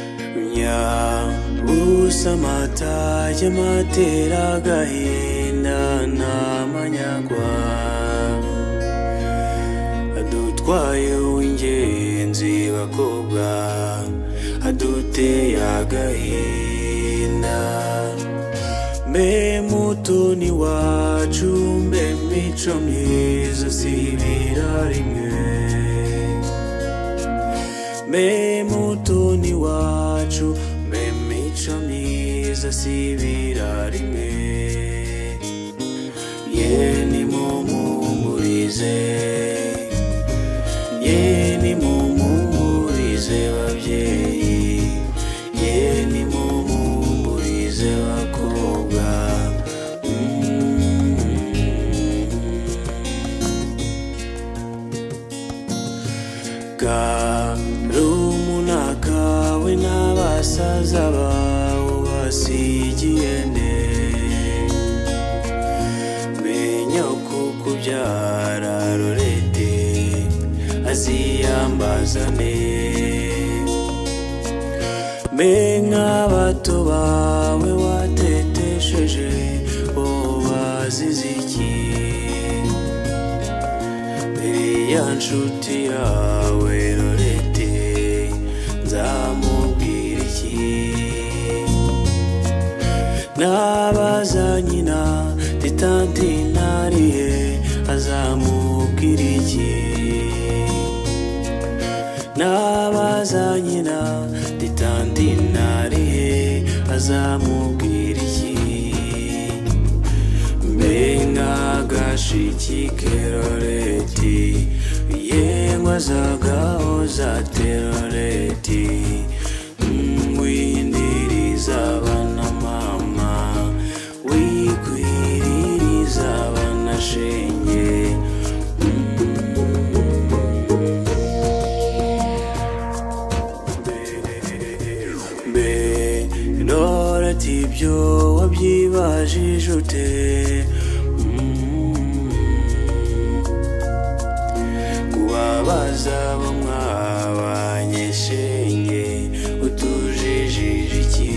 umenya usamataye matera agahinda nta manyagwa adutwaye w'ingenzi bakobwa aduteye agahinda mbe mutoni wacu mbe mico myiza si rimwe mbe mutoni wacu mbe mico myiza si rimwe ye nimumuhumurize ye nimumuhumurize babyeyi ye nimumuhumurize bakobwa Karumuna kawe n'abasaza bawe basigiye nde Menya ko kubyara rorete aziyambazane Mbe nk'abato bawe watetesheje bo bazize iki mbere ya nshuti yawe rorete nzamubwira iki nabaza nyina titanti ntariye azamubwira iki nabaza nyina titanti ntariye azamubwira iki Menga gashiki keroreti Yengwa zagao za teroreti Mwindiriza bana mama Wikwiririza bana shenye mbe ndora ati ibyo wabyibajije ute Mm. kubabaza bo mwabanye shenge utujijije iki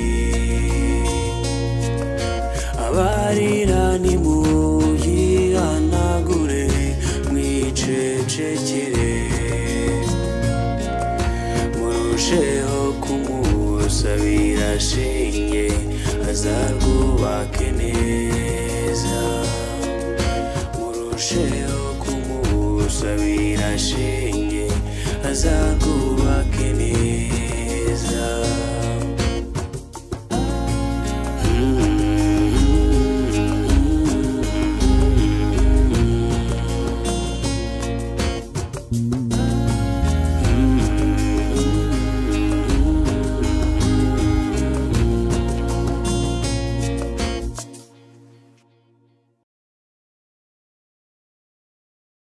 abarira nimuyihanagure mwicecekere murusheho kumusabira shinge azarwubake neza murusheho kumusabira shinge azarwubake